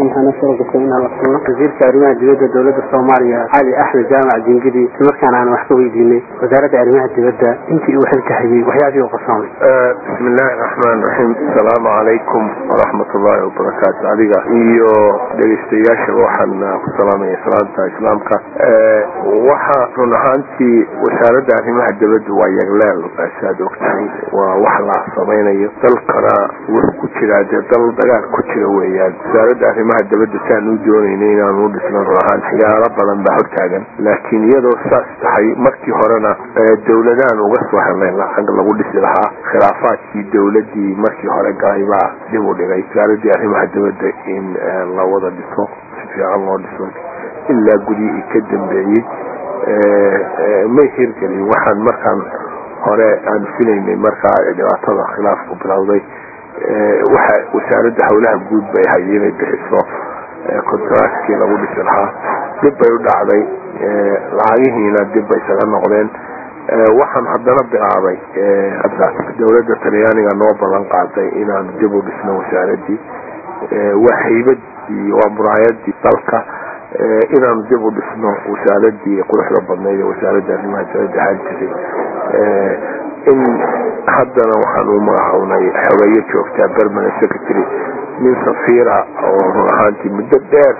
waxaana suuragashay inaan la kulno wasiirka arrimaha dibadda dowladda soomaaliya cali axmed jaamac jingidi islamarkaana aan wax ka weydiinay wasaaradda arrimaha dibadda intii uu xilka hayay waxyaabihii u qasoomay bismi illaahi raxmaan raxiim asalaamu calaykum waraxmat ullaahi wabarakaatu adiga iyo dhegeystayaashaba waxaan ku salaamaya salaanta islaamka waxa run ahaantii wasaaradda arrimaha dibadda waa yagleel saad ogtahay waa wax la samaynayo dalkana wuxuu ku jiraa dee dal dagaal ku jira weeyaan wasaaradda arrimaha dibadda saan u doonayna inaanu u dhisno run ahaan waxyaalo badan baa hortaagan laakiin iyadoo saas tahay markii horena dowladaan uga soo helnay lacag lagu dhisi lahaa khilaafaadkii dowladii markii hore galay baa dib u dhigay wasaaradii arrimaha dibadda in la wada dhiso si fiican loo dhiso ilaa guryihii ka dambeeyey may hirgelin waxaan markaan hore aan filaynay markaa dhibaatada khilaafku bilowday waxa wasaaradda howlaha guud bay ahay inay bixiso kontaraatkii lagu dhisi lahaa dib bay u dhacday lacagihiina dib bay isaga noqdeen waxaan haddana bilaabay hadda dowladda talyaaniga noo ballan qaaday inaanu dib u dhisno wasaaradii waa haybadii waa muraayadii dalka inaanu dib u dhisno wasaaradii quruxda badnayd ee wasaaradda arrimaha dibadda ahaan jiray in haddana waxaan u magacawnay xogeeyo joogtaa permanent secretary nin safiira oo run ahaantii muddo dheer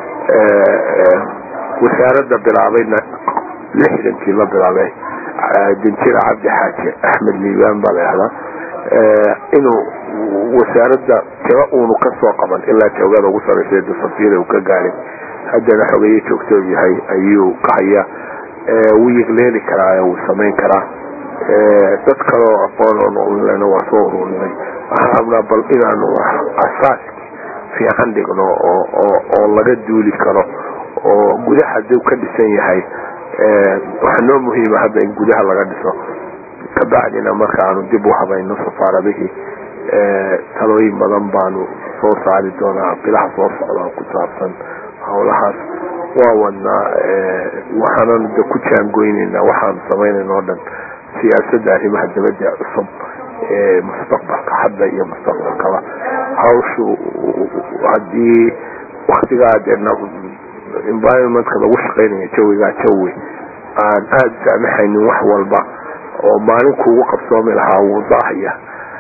wasaaradda bilaabayna lixdankii la bilaabay dinjira cabdi xaaji axmed liibaan baa la yahdaa inuu wasaaradda tiro uunu ka soo qaban ilaa joogada ugu saraysa safiira uu ka gaarin haddana xogeeyo joogto yahay ayuu ka haya wuu yigleeli karaa wuu samayn karaa dad kaleo aqoon waa soo ururinay waxaan rabnaa bal inaanu asaaski fiican dhigno oo laga duuli karo oo gudaha haduu ka dhisan yahay waxaa noo muhiima hadda in gudaha laga dhiso kabacdina marka aanu dib u habayno safaaradihii talooyin badan baanu soo saari doonaa bilaha soo socda ku saabsan howlahaas waa wadnaa waxaanan de ku jaangoyneynaa waxaanu samaynayna o dhan siyaasadda arrimaha dibadda cusub ee mustaqbalka hadda iyo mustaqbalkaba hawshu haddii waktigaa dee environmentka lagu shaqaynaya jawigaa jawi aan aada saamaxaynin wax walba oo maalin kuugu qabsoomi lahaa wuu daahaya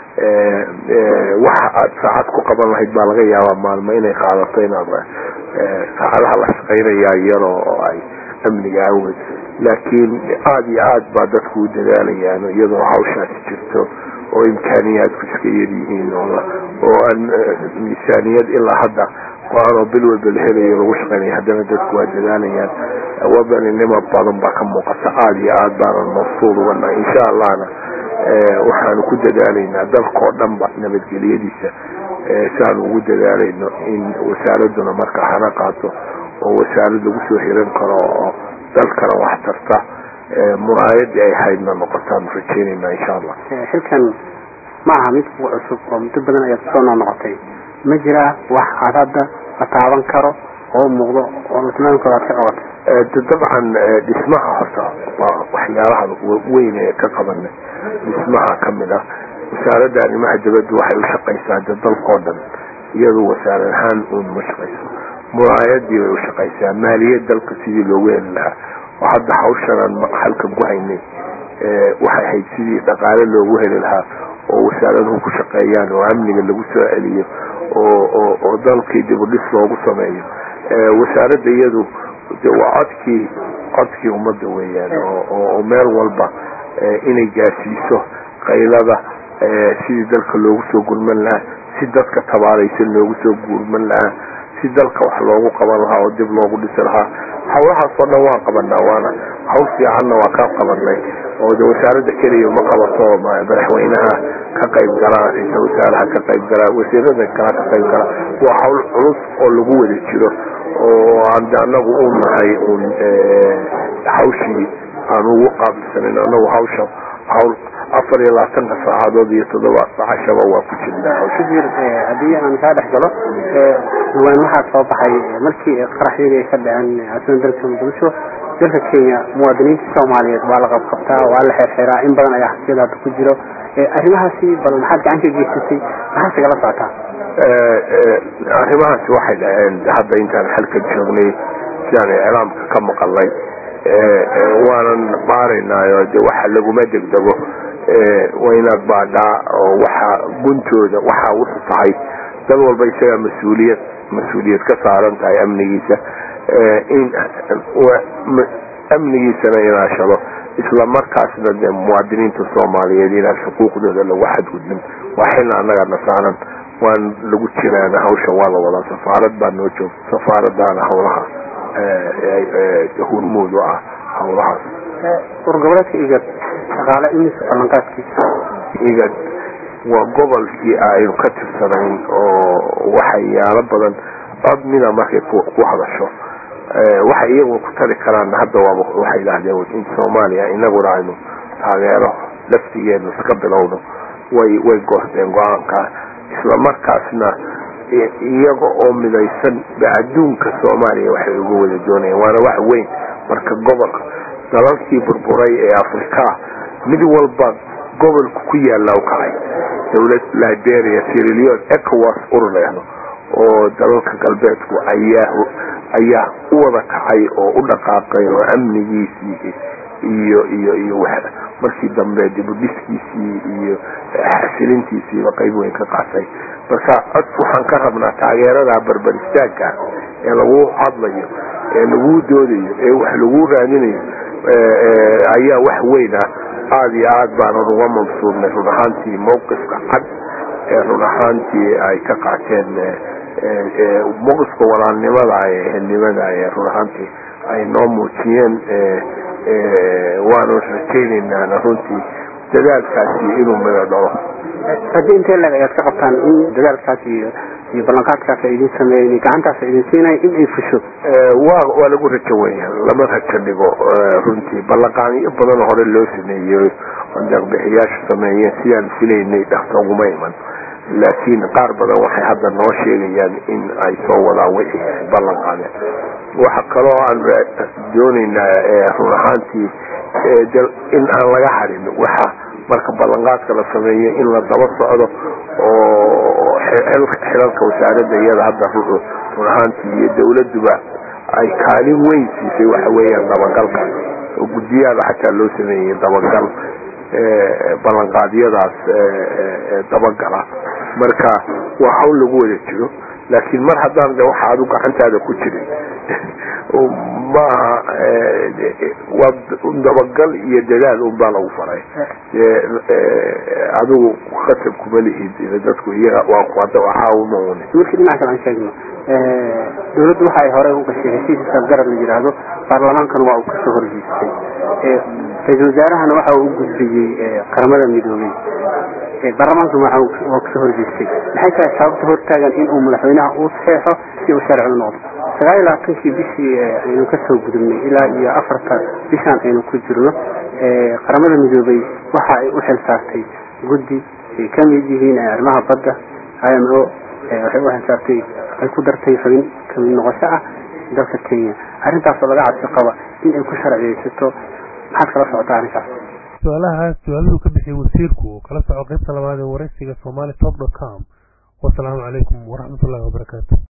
waxa aad saacad ku qaban lahayd baa laga yaabaa maalmo inay qaadato inaad saacadaha la shaqaynayaa iyadoo oo ay amniga aweyd laakiin aada iyo aad baa dadku u dadaalayaan iyadoo hawshaasi jirto oo imkaaniyaadku iska yaryihiin oo aan miisaaniyad ilaa hadda go-aanoo bil walba la helayo lagu shaqaynaya haddana dadku waa dadaalayaan wadaninimo badan baa ka muuqata aada iyo aad baanan mafsuud uganaa insha allahna waxaanu ku dadaalaynaa dalkao dhan ba nabadgelyadiisa siaanu ugu dadaalayno in wasaaraduna marka hana qaato oo wasaarad lagu soo hiran karo oo dalkana wax tarta muraayadii ay haydna noqotaanu rajeynayna insha allah xilkan ma aha mid kugu cusub oo muddo badan ayaad kusoo noo noqotay ma jiraa wax aad hadda la taaban karo oo muuqdo oo la tilmaami karo aad ka qabatay dabcan dhismaha horta waa waxyaalaha weyn ee ka qabana dhismaha kamid ah wasaaradda arrimaha dibadda waxay u shaqaysaa de dalkao dhan iyadu wasaarad ahaan uun ma shaqayso muraayadii bay u shaqaysaa maaliyad dalka sidii loogu heli lahaa oo hadda hawshanaan halkan ku haynay waxay ahayd sidii dhaqaale loogu heli lahaa oo wasaaraduhu ku shaqeeyaan oo amniga lagu soo celiyo oo dalkii dibudhis loogu sameeyo wasaaradda iyadu de waa codkii codkii ummadda weeyaan oo meel walba inay gaarsiiso qaylada sidii dalka loogu soo gurman lahaa si dadka tabaaraysan loogu soo gurman lahaa si dalka wax loogu qaban lahaa oo dib loogu dhisi lahaa hawlahaasoo dhan waan qabanaa waana hawl fiicanna waa kaa qabanay oo de wasaaradda keliya ma qabato madaxweynaha ka qayb galaa ra-iisal wasaaraha ka qayb galaa wasiirada kala ka qayb galaa waa hawl culus oo lagu wada jiro oo aan de anagu u nahay un hawshii aan ugu qaabilsanan anagu hawsha hawl afar iyo labaatanka saacadood iyo toddoba sacashaba waa ku jirnaa wasiir haddii aan kaa dhex galo dhawaan waxaa soo baxay markii qaraxyadii ay ka dhaceen caasimada dalka muqdisho dalka kenya muwaadiniinta soomaaliyeed waa la qabqabtaa waa la xeerxeeraa in badan ayaa xabsiyada hadda ku jiro arrimahaasi bal maxaad gacan ka geysatay maxaa sigala socotaa arrimahaasi waxay dhaheen hadda intaan xalka joognay sidaan iclaamka ka maqalnay waanan baaraynaayo de waxa laguma degdego waa inaad baadhaa oo waxa guntooda waxa wuxu tahay dad walba isagaa mas-uuliyad mas-uuliyad ka saaran tahay amnigiisa in amnigiisana inaashado isla markaasna de muwaadiniinta soomaaliyeed inaan xuquuqdooda lagu xadgudbin waa xilna annaga na saaran waan lagu jiraan hawshan waa la wadaa safaarad baa noo joogta safaaradaana hawlaha hurmuud u ah hawlahaas urgoboleedka igad shaqaale imisa ballanqaadkiisa igad waa gobolkii aynu ka tirsanayn oo waxyaalo badan cod mida markay ku hadasho waxay iyagu ku tari karaan hadda waaba waxay yidhaahdeen in soomaaliya inaguna aynu taageero laftigeenu iska bilowno way way goosteen go-aanka isla markaasna iyaga oo midaysan ba adduunka soomaaliya waxay uga wada doonayaan waana wax weyn marka gobolka dalalkii burburay ee afrika mid walba gobolku ku yaalla u kacay dowlad liberia sirilion ecowas urleehdo oo dalalka galbeedku ayaa ayaa u wada kacay oo u dhaqaaqay oo amnigiisii iyo iyo iyo markii dambe dibudhiskiisii iyo xasilintiisiiba qayb weyn ka qaatay marka cod waxaan ka rabnaa taageerada barbar istaagka ee lagu hadlayo ee lagu doodayo ee wax lagu raadinayo ayaa wax weyn ah aada iyo aad baanan uga mabsuudnay run ahaantii mawqifka cad ee run ahaantii ay ka qaateen mawqifka walaalnimada ee ehelnimada ee run ahaantii ay noo muujiyeen waanu rajaynaynaa runtii dadaalkaasi inuu mida dhalo haddii intee leg ayaad ka qabtaan in dadaalkaas iyo iyo ballanqaadkaas ay idin sameeyen gacantaas ay idin siinaya in ay fusho waa waa lagu rajo weya lama rajo dhigo runtii ballanqaadyo badan hore loo sameeyey oo deeqbixiyaashu sameeyeen sidaan filaynay dhaqsa uguma iman laakiin qaar badan waxay hadda noo sheegayaan in ay soo wadaan wixii ay ballan qaadeen waxa kaloo aan doonaynaa run ahaantii in aan laga harin waxa marka ballanqaadka la sameeyo in la daba socdo oo xilalka wasaaradda iyada hadda run ahaantii iyo dawladuba ay kaalin weyn siisay waxa weeyaan dabagalka oo guddiyaada xataa loo sameeyey dabagal ballanqaadyadaas dabagala marka waa hawl lagu wada jiro laakiin mar haddaan de waxa adu gacantaada ku jirin maaha waa dabagal iyo dadaal unbaa lagu faray adigu khatab kuma lihid dadku iyaga waa kuwada waxauma un markii dhinaca kale aan sheegno dawladdu waxa ay horey u gashay heshiiska garab la yidhaahdo baarlamaankana waa uu kasoo horjeestay ra-isul wasaarahana waxa uu u gudbiyey qaramada midoobey baarlamaankana waa kasoo horjeestay maxay tahay sababta hortaagan in uu madaxweynaha uu saxeexo si uu sharci u noqdo sagaal iyo labaatankii bishii aynu kasoo gudubnay ilaa iyo afarta bishaan aynu ku jirno qaramada midoobey waxa ay u xil saartay guddi ay ka mid yihiin arrimaha badda i m o waxay u xilsaartay ay ku dartay xubin kamid noqosho ah dalka kenya arrintaasoo laga cabsi qaba in ay ku sharciyeysato maxaad kala socotaa arrinkaas su-aalahaas su-aaladuu ka bixiyay wasiirku oo kala soco qaybta labaad ee waraysiga somali top dot com wasalaamu calaykum waraxmatullahi wabarakaatu